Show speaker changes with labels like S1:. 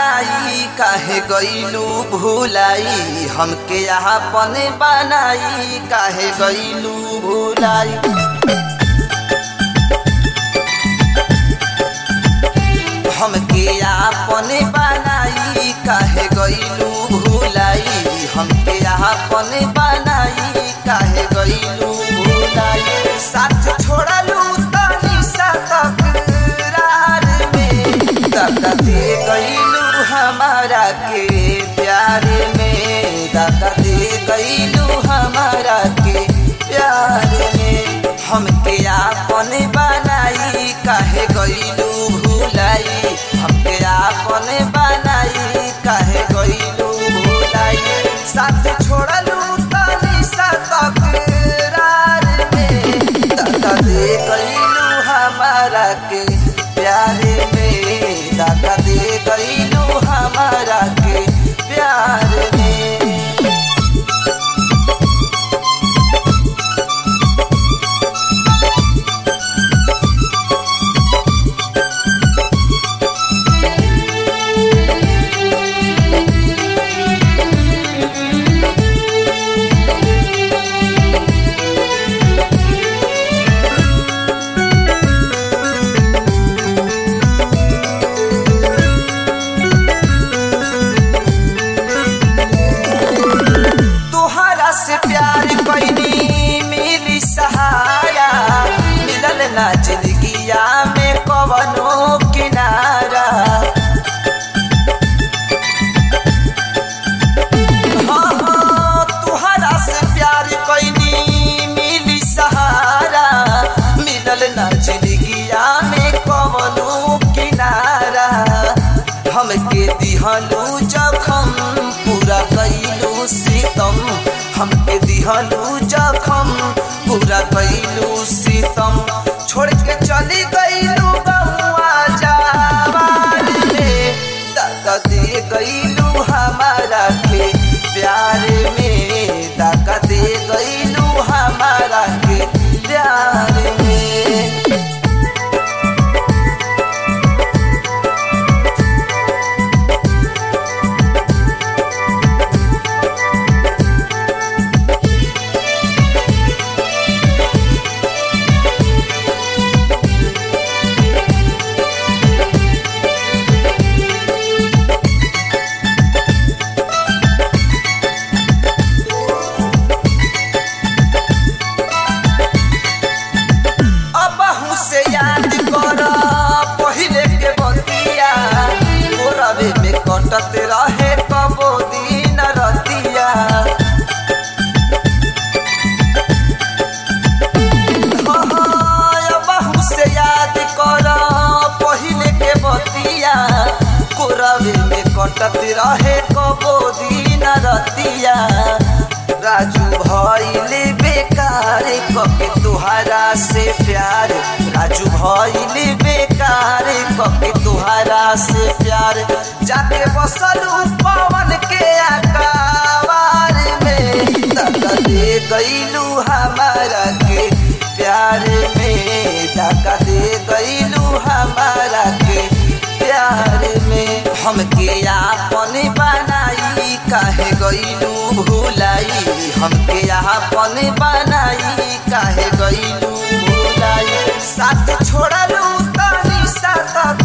S1: बनाई काहे गईलू भूलाई हमके अपन बनाई काहे गईलू भूलाई हमके अपन बनाई काहे गईलू भूलाई हमके अपन बनाई काहे गईलू भूलाई साथ छोड़लू तनी सा तकरार में दादा दे गईलू हमारा के प्यार में दादा दे गईलू हमारा के प्यार में हमके अपन बनाई काहे गईलू भूलाई हमके अपन बनाई काहे गईलू भूलाई साथ छोड़लू तनी सा तकरार में दादा दे गईलू हमारा के प्यार में दादा दे गईलू हमारा के प्यार में तोहरा से प्यार कैनी मिली सहारा मिलल ना जिंदगिया में कवनो किनारा हाँ, हाँ, तोहरा से प्यार कैनी मिली सहारा मिलल ना जिंदगिया में कवनो किनारा हमके दिहलू जखम पूरा कैलू सीतम हमके दिहलू जखम पूरा कैलू सीतम छोड़ के चली गईलू बउआ जावार में दादा दे गईलू हमारा के प्यार में दादा दे गईलू हमारा के प्यार में अबहू से याद कर पहिले के बतिया गोरवे में कटत रहे कबो दिन रतिया हाँ, हाँ, अबहू से याद कर पहिले के बतिया गोरवे में कटत रहे कबो दिन रतिया राजू भइले बेकार कके तुहारा से प्यार राजू भइले बेकार कके तुहारा से प्यार जाके बसलू पवन के अकावार में दादा दे गईलू हमारा के प्यार में दादा दे गईलू हमारा के प्यार में हमके आपन बनाई काहे गईलू भूलाई हमके आपन बनाई काहे गईलू भूलाई साथ छोड़लू तनी सा